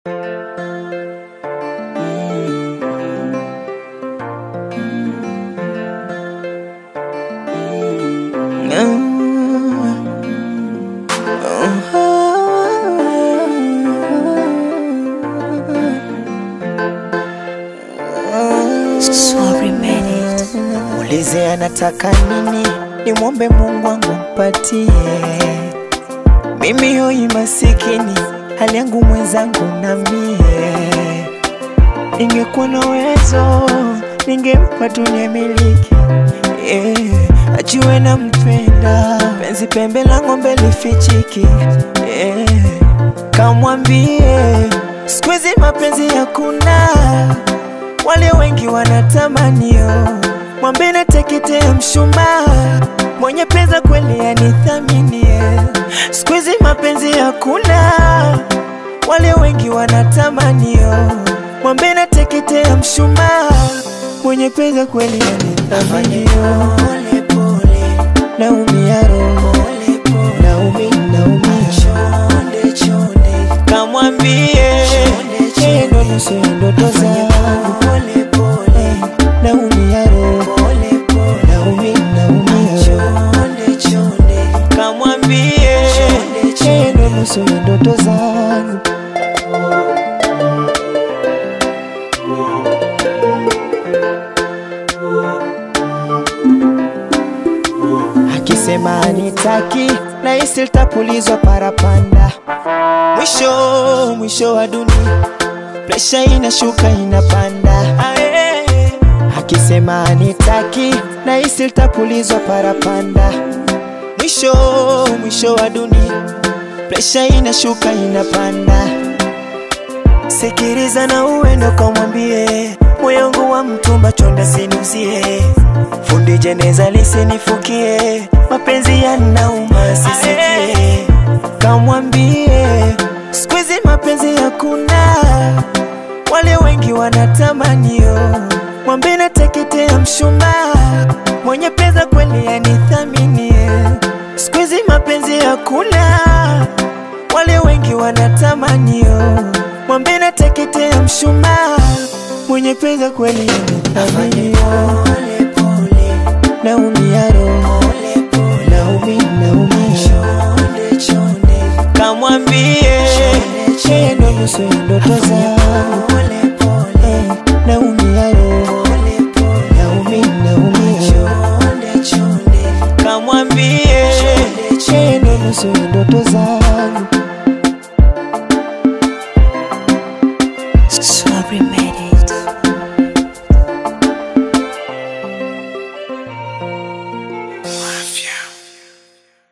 Sorry, minute. Muulize anataka nini, nimwombe Mungu wangu mpatie. Mimi hoi masikini, hali yangu mwenzangu na mie. Ningekuwa na uwezo, ningempa dunia miliki yeah. Ajue na mpenda, penzi pembe la ng'ombe lifichiki yeah. Kamwambie siku hizi mapenzi hakuna wale wengi wanatamanio, mwambe nateketea mshumaa, mwenye pesa kweli anithaminie. Siku hizi mapenzi hakuna, wale wengi wanatamanio, mwambe nateketea mshumaa, mwenye pesa kweli anithaminio. Naumia roho, naumi, naumia kamwambie yeye ndo nusu ya ndoto zangu naumia roho naumi naumia roho kamwambie yeye ndo nusu ya ndoto zangu akisema anitaki na isi litapulizwa parapanda mwisho mwisho wa dunia presha inashuka inapanda Ae. akisema anitaki na isi litapulizwa parapanda mwisho mwisho wa dunia presha inashuka inapanda sikiriza na uendo kamwambie moyo wangu wa mtumba chonda sinuzie fundi jeneza lisinifukie mapenzi yanauma sisikie kamwambie siku hizi mapenzi hakuna wale wengi wanatamanio mwambe nateketea mshumaa mwenye pesa kweli anithaminie siku hizi mapenzi hakuna wale wengi wanatamanio mwambe nateketea mshumaa mwenye pesa kweli anithaminio naumia roho naumi naumia kamwambie yeye ndo nusu ya ndoto zangu Eh, naumia roho naumi naumia roho kamwambie yeye ndo nusu ya ndoto zangu Sorry, minute.